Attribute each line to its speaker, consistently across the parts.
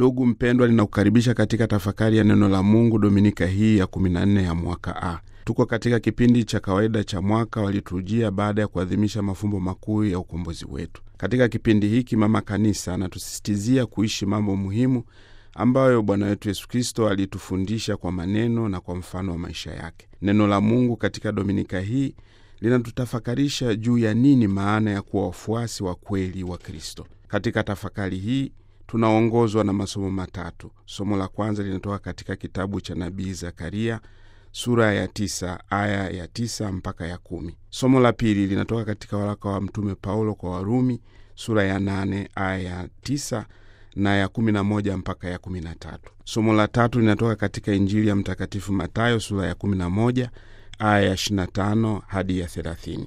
Speaker 1: Ndugu mpendwa, ninakukaribisha katika tafakari ya neno la Mungu dominika hii ya 14 ya mwaka A. Tuko katika kipindi cha kawaida cha mwaka wa liturujia baada ya kuadhimisha mafumbo makuu ya ukombozi wetu. Katika kipindi hiki, mama kanisa anatusisitizia kuishi mambo muhimu ambayo Bwana wetu Yesu Kristo alitufundisha kwa maneno na kwa mfano wa maisha yake. Neno la Mungu katika dominika hii linatutafakarisha juu ya nini maana ya kuwa wafuasi wa kweli wa Kristo. Katika tafakari hii tunaongozwa na masomo matatu. Somo la kwanza linatoka katika kitabu cha nabii Zakaria sura ya tisa aya ya tisa mpaka ya kumi. Somo la pili linatoka katika waraka wa Mtume Paulo kwa Warumi sura ya nane aya ya tisa na ya kumi na moja mpaka ya kumi na tatu. Somo la tatu linatoka katika Injili ya Mtakatifu Matayo sura ya kumi na moja aya ya ishirini na tano hadi ya thelathini.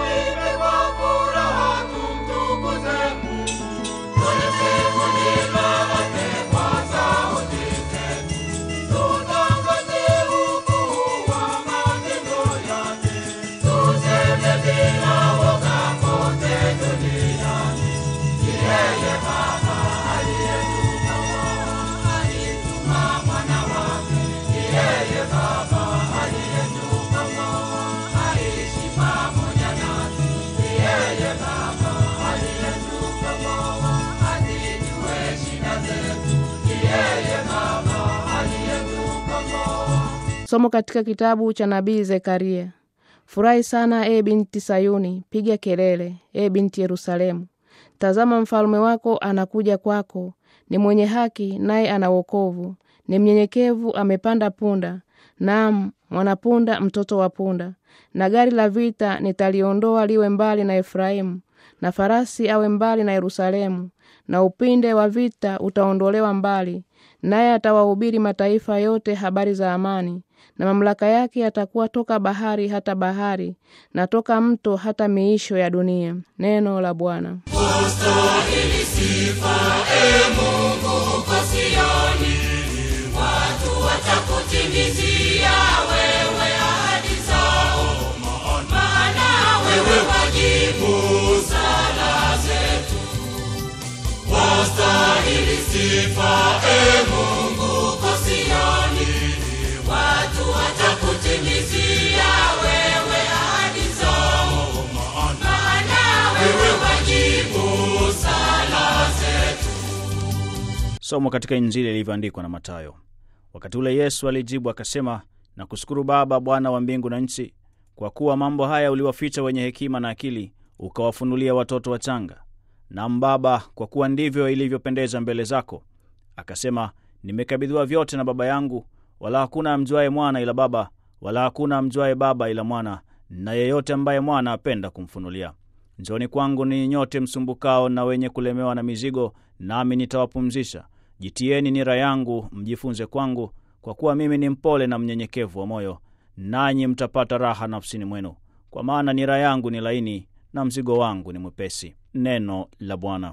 Speaker 2: Somo katika kitabu cha nabii Zekaria. Furahi sana e binti Sayuni, piga kelele e binti Yerusalemu. Tazama mfalume wako anakuja kwako, ni mwenye haki, naye ana wokovu, ni mnyenyekevu, amepanda punda, naam mwanapunda, mtoto wa punda. Na gari la vita nitaliondoa liwe mbali na Efraimu, na farasi awe mbali na Yerusalemu, na upinde wa vita utaondolewa mbali, naye atawahubiri mataifa yote habari za amani na mamlaka yake yatakuwa toka bahari hata bahari na toka mto hata miisho ya dunia. Neno la Bwana.
Speaker 3: Ustahili sifa, e Mungu kwa Sioni, watu watakutimizia wewe ahadi zao, maana wewe wajibu sala zetu. Wastahili sifa, e Mungu kwa Sioni, watu watakutimizia wewe ahadi zao, maana wewe wajibu sala zetu.
Speaker 4: Somo katika Injili ilivyoandikwa na Mathayo. Wakati ule Yesu alijibu akasema, na kushukuru Baba, Bwana wa mbingu na nchi, kwa kuwa mambo haya uliwaficha wenye hekima na akili, ukawafunulia watoto wachanga. Naam Baba, kwa kuwa ndivyo ilivyopendeza mbele zako. Akasema, nimekabidhiwa vyote na Baba yangu, wala hakuna amjuaye mwana ila Baba, wala hakuna amjuaye Baba ila mwana, na yeyote ambaye mwana apenda kumfunulia. Njoni kwangu ninyi nyote msumbukao na wenye kulemewa na mizigo, nami nitawapumzisha. Jitieni nira yangu, mjifunze kwangu, kwa kuwa mimi ni mpole na mnyenyekevu wa moyo, nanyi mtapata raha nafsini mwenu, kwa maana nira yangu ni laini na mzigo wangu ni mwepesi. Neno la Bwana.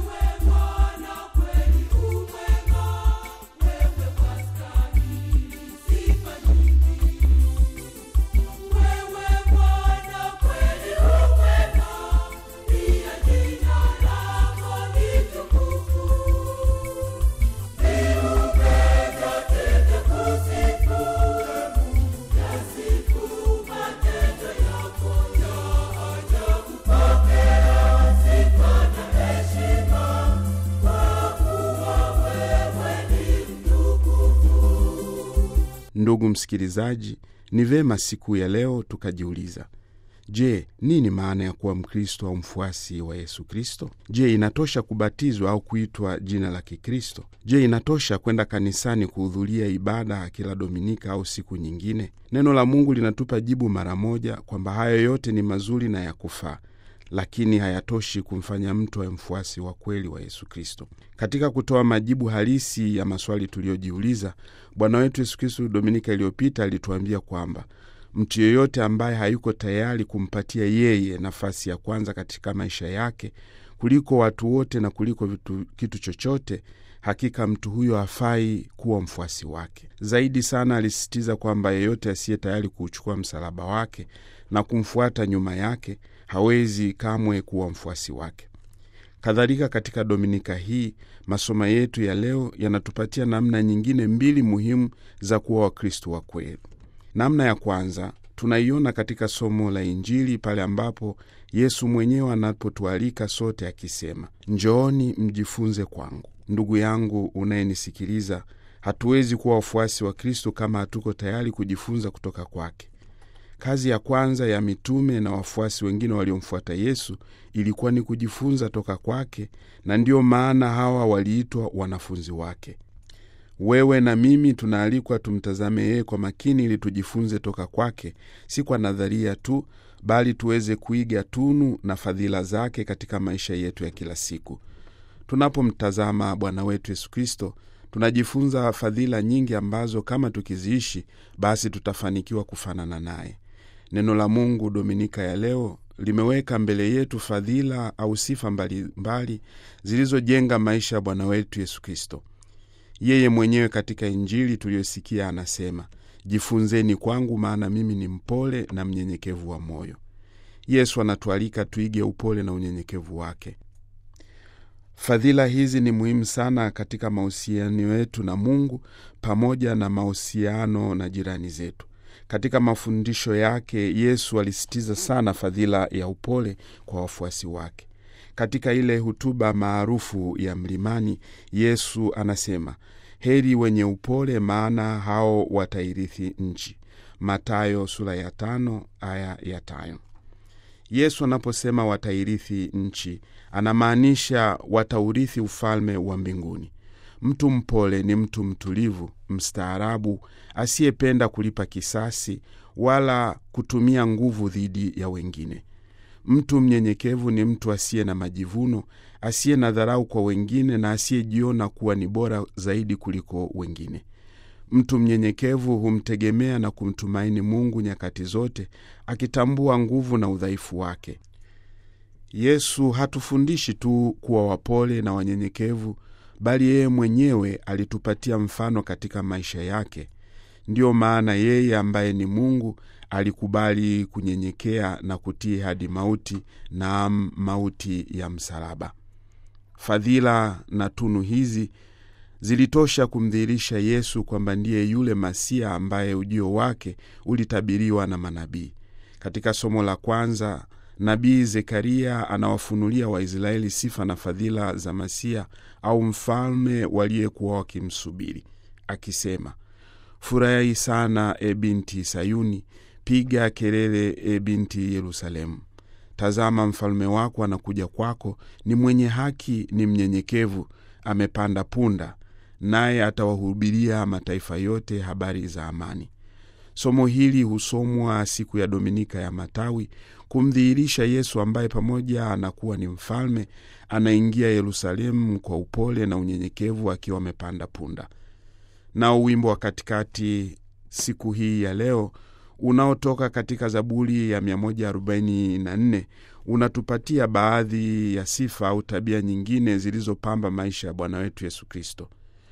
Speaker 1: Ndugu msikilizaji, ni vema siku ya leo tukajiuliza, je, nini maana ya kuwa Mkristo au mfuasi wa Yesu Kristo? Je, inatosha kubatizwa au kuitwa jina la Kikristo? Je, inatosha kwenda kanisani kuhudhuria ibada kila Dominika au siku nyingine? Neno la Mungu linatupa jibu mara moja kwamba hayo yote ni mazuri na ya kufaa lakini hayatoshi kumfanya mtu awe mfuasi wa kweli wa Yesu Kristo. Katika kutoa majibu halisi ya maswali tuliyojiuliza, Bwana wetu Yesu Kristo Dominika iliyopita alituambia kwamba mtu yeyote ambaye hayuko tayari kumpatia yeye nafasi ya kwanza katika maisha yake kuliko watu wote na kuliko vitu, kitu chochote, hakika mtu huyo hafai kuwa mfuasi wake. Zaidi sana alisisitiza kwamba yeyote asiye tayari kuuchukua msalaba wake na kumfuata nyuma yake hawezi kamwe kuwa mfuasi wake. Kadhalika, katika dominika hii masomo yetu ya leo yanatupatia namna nyingine mbili muhimu za kuwa Wakristo wa kweli. Namna ya kwanza tunaiona katika somo la Injili pale ambapo Yesu mwenyewe anapotualika sote akisema, njooni mjifunze kwangu. Ndugu yangu unayenisikiliza, hatuwezi kuwa wafuasi wa Kristo kama hatuko tayari kujifunza kutoka kwake. Kazi ya kwanza ya mitume na wafuasi wengine waliomfuata Yesu ilikuwa ni kujifunza toka kwake, na ndiyo maana hawa waliitwa wanafunzi wake. Wewe na mimi tunaalikwa tumtazame yeye kwa makini, ili tujifunze toka kwake, si kwa nadharia tu, bali tuweze kuiga tunu na fadhila zake katika maisha yetu ya kila siku. Tunapomtazama Bwana wetu Yesu Kristo, tunajifunza fadhila nyingi ambazo kama tukiziishi, basi tutafanikiwa kufanana naye. Neno la Mungu Dominika ya leo limeweka mbele yetu fadhila au sifa mbalimbali zilizojenga maisha ya Bwana wetu Yesu Kristo. Yeye mwenyewe katika Injili tuliyosikia anasema, jifunzeni kwangu, maana mimi ni mpole na mnyenyekevu wa moyo. Yesu anatualika tuige upole na unyenyekevu wake. Fadhila hizi ni muhimu sana katika mahusiano yetu na Mungu pamoja na mahusiano na jirani zetu. Katika mafundisho yake Yesu alisitiza sana fadhila ya upole kwa wafuasi wake. Katika ile hutuba maarufu ya mlimani, Yesu anasema, heri wenye upole, maana hao watairithi nchi. Matayo sura ya tano aya ya tano. Yesu anaposema watairithi nchi, anamaanisha wataurithi ufalme wa mbinguni. Mtu mpole ni mtu mtulivu, mstaarabu, asiyependa kulipa kisasi wala kutumia nguvu dhidi ya wengine. Mtu mnyenyekevu ni mtu asiye na majivuno, asiye na dharau kwa wengine na asiyejiona kuwa ni bora zaidi kuliko wengine. Mtu mnyenyekevu humtegemea na kumtumaini Mungu nyakati zote, akitambua nguvu na udhaifu wake. Yesu hatufundishi tu kuwa wapole na wanyenyekevu, bali yeye mwenyewe alitupatia mfano katika maisha yake. Ndiyo maana yeye ambaye ni Mungu alikubali kunyenyekea na kutii hadi mauti, naam, mauti ya msalaba. Fadhila na tunu hizi zilitosha kumdhihirisha Yesu kwamba ndiye yule Masia ambaye ujio wake ulitabiriwa na manabii. Katika somo la kwanza, nabii Zekaria anawafunulia Waisraeli sifa na fadhila za Masia au mfalme waliyekuwa wakimsubiri, akisema, furahi sana e binti Sayuni, piga kelele e binti Yerusalemu. Tazama, mfalme wako anakuja kwako, ni mwenye haki, ni mnyenyekevu, amepanda punda, naye atawahubiria mataifa yote habari za amani. Somo hili husomwa siku ya Dominika ya Matawi kumdhihirisha Yesu ambaye pamoja anakuwa ni mfalme, anaingia Yerusalemu kwa upole na unyenyekevu akiwa amepanda punda. Nao wimbo wa katikati siku hii ya leo unaotoka katika Zaburi ya 144 unatupatia baadhi ya sifa au tabia nyingine zilizopamba maisha ya Bwana wetu Yesu Kristo.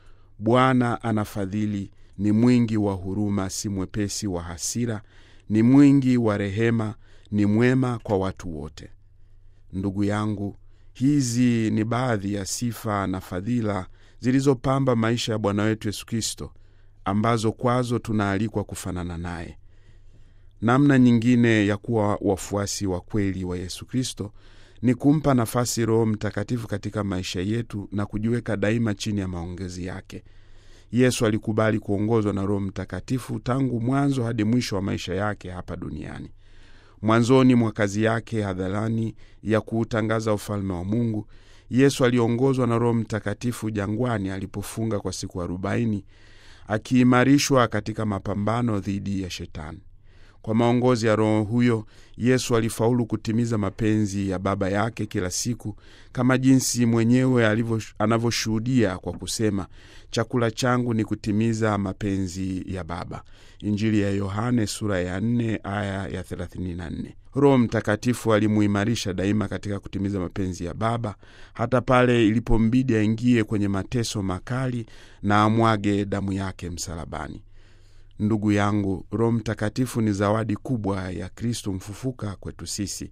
Speaker 1: Bwana anafadhili, ni mwingi wa huruma, si mwepesi wa hasira, ni mwingi wa rehema, ni mwema kwa watu wote. Ndugu yangu, hizi ni baadhi ya sifa na fadhila zilizopamba maisha ya Bwana wetu Yesu Kristo, ambazo kwazo tunaalikwa kufanana naye. Namna nyingine ya kuwa wafuasi wa kweli wa Yesu Kristo ni kumpa nafasi Roho Mtakatifu katika maisha yetu na kujiweka daima chini ya maongezi yake. Yesu alikubali kuongozwa na Roho Mtakatifu tangu mwanzo hadi mwisho wa maisha yake hapa duniani. Mwanzoni mwa kazi yake hadharani ya kuutangaza ufalme wa Mungu, Yesu aliongozwa na Roho Mtakatifu jangwani alipofunga kwa siku arobaini, akiimarishwa katika mapambano dhidi ya Shetani. Kwa maongozi ya Roho huyo, Yesu alifaulu kutimiza mapenzi ya Baba yake kila siku, kama jinsi mwenyewe anavyoshuhudia kwa kusema, chakula changu ni kutimiza mapenzi ya Baba. Injili ya Yohane sura ya 4 aya ya 34. Roho Mtakatifu alimuimarisha daima katika kutimiza mapenzi ya Baba, hata pale ilipombidi aingie kwenye mateso makali na amwage damu yake msalabani. Ndugu yangu, Roho Mtakatifu ni zawadi kubwa ya Kristo mfufuka kwetu sisi.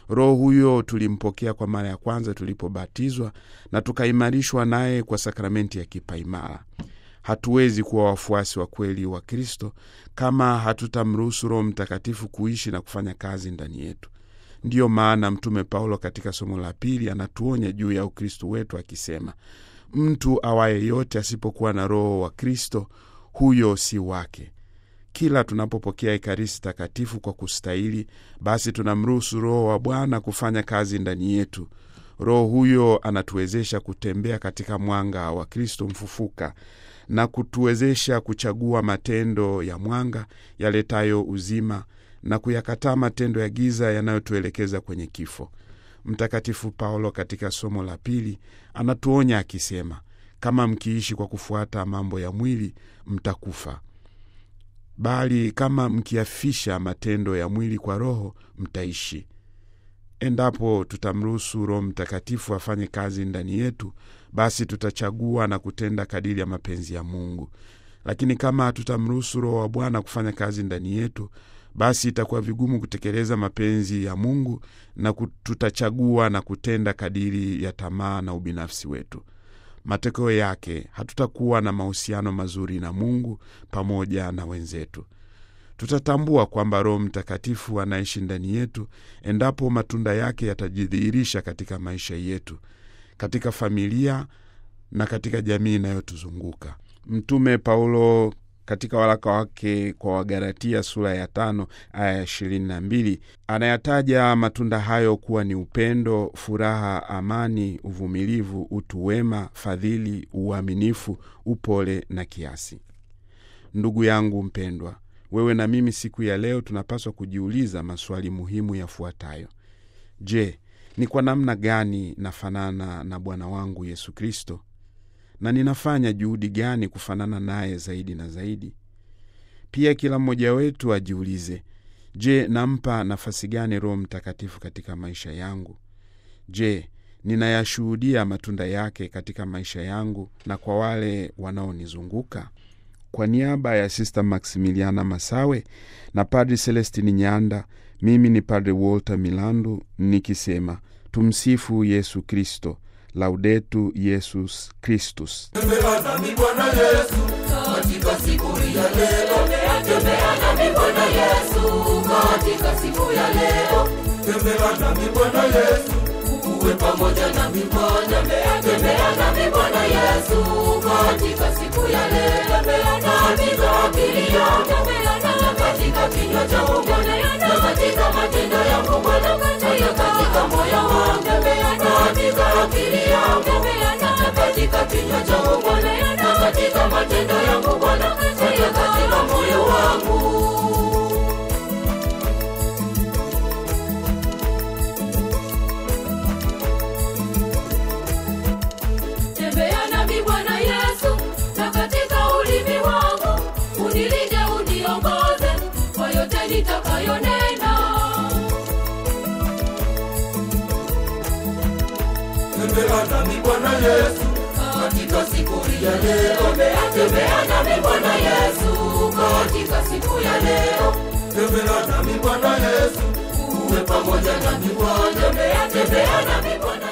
Speaker 1: roho huyo tulimpokea kwa mara ya kwanza tulipobatizwa na tukaimarishwa naye kwa sakramenti ya kipaimara hatuwezi kuwa wafuasi wa kweli wa kristo kama hatutamruhusu roho mtakatifu kuishi na kufanya kazi ndani yetu ndiyo maana mtume paulo katika somo la pili anatuonya juu ya ukristo wetu akisema mtu awaye yote asipokuwa na roho wa kristo huyo si wake kila tunapopokea ekaristi takatifu kwa kustahili basi tunamruhusu roho wa bwana kufanya kazi ndani yetu roho huyo anatuwezesha kutembea katika mwanga wa kristo mfufuka na kutuwezesha kuchagua matendo ya mwanga yaletayo uzima na kuyakataa matendo ya giza yanayotuelekeza kwenye kifo mtakatifu paulo katika somo la pili anatuonya akisema kama mkiishi kwa kufuata mambo ya mwili mtakufa bali kama mkiafisha matendo ya mwili kwa roho mtaishi endapo tutamruhusu roho mtakatifu afanye kazi ndani yetu basi tutachagua na kutenda kadiri ya mapenzi ya mungu lakini kama hatutamruhusu roho wa bwana kufanya kazi ndani yetu basi itakuwa vigumu kutekeleza mapenzi ya mungu na tutachagua na kutenda kadiri ya tamaa na ubinafsi wetu matokeo yake hatutakuwa na mahusiano mazuri na mungu pamoja na wenzetu tutatambua kwamba roho mtakatifu anaishi ndani yetu endapo matunda yake yatajidhihirisha katika maisha yetu katika familia na katika jamii inayotuzunguka mtume paulo katika waraka wake kwa wagalatia sura ya tano aya ya ishirini na mbili anayataja matunda hayo kuwa ni upendo furaha amani uvumilivu utu wema fadhili uaminifu upole na kiasi ndugu yangu mpendwa wewe na mimi siku ya leo tunapaswa kujiuliza maswali muhimu yafuatayo je ni kwa namna gani nafanana na bwana wangu yesu kristo na ninafanya juhudi gani kufanana naye zaidi na zaidi pia kila mmoja wetu ajiulize je nampa nafasi gani roho mtakatifu katika maisha yangu je ninayashuhudia matunda yake katika maisha yangu na kwa wale wanaonizunguka kwa niaba ya sista maximiliana masawe na padri celestini nyanda mimi ni padri walter milandu nikisema tumsifu yesu kristo laudetu yesus kristus
Speaker 3: tembea nami bwana yesu katika siku hii ya leo tembea nami bwana yesu katika siku ya leo tembea nami bwana yesu uwe pamoja nami bwana tembea nami bwana yesu katika siku ya leo katika akili yangu na katika kinywa changu bwana na katika matendo yangu bwana na katika moyo wangu katika akili yangu na katika kinywa changu bwana na katika matendo yangu bwana na katika moyo wangu tembea nami bwana yesu na katika ulimi wangu unilinde uniongoze kwa yote nitakayonena tembea nami bwana yesu katika siku hii ya leo tembea nami bwana yesu katika siku ya leo tembea nami bwana yesu uwe pamoja nami bwana tembea nami bwana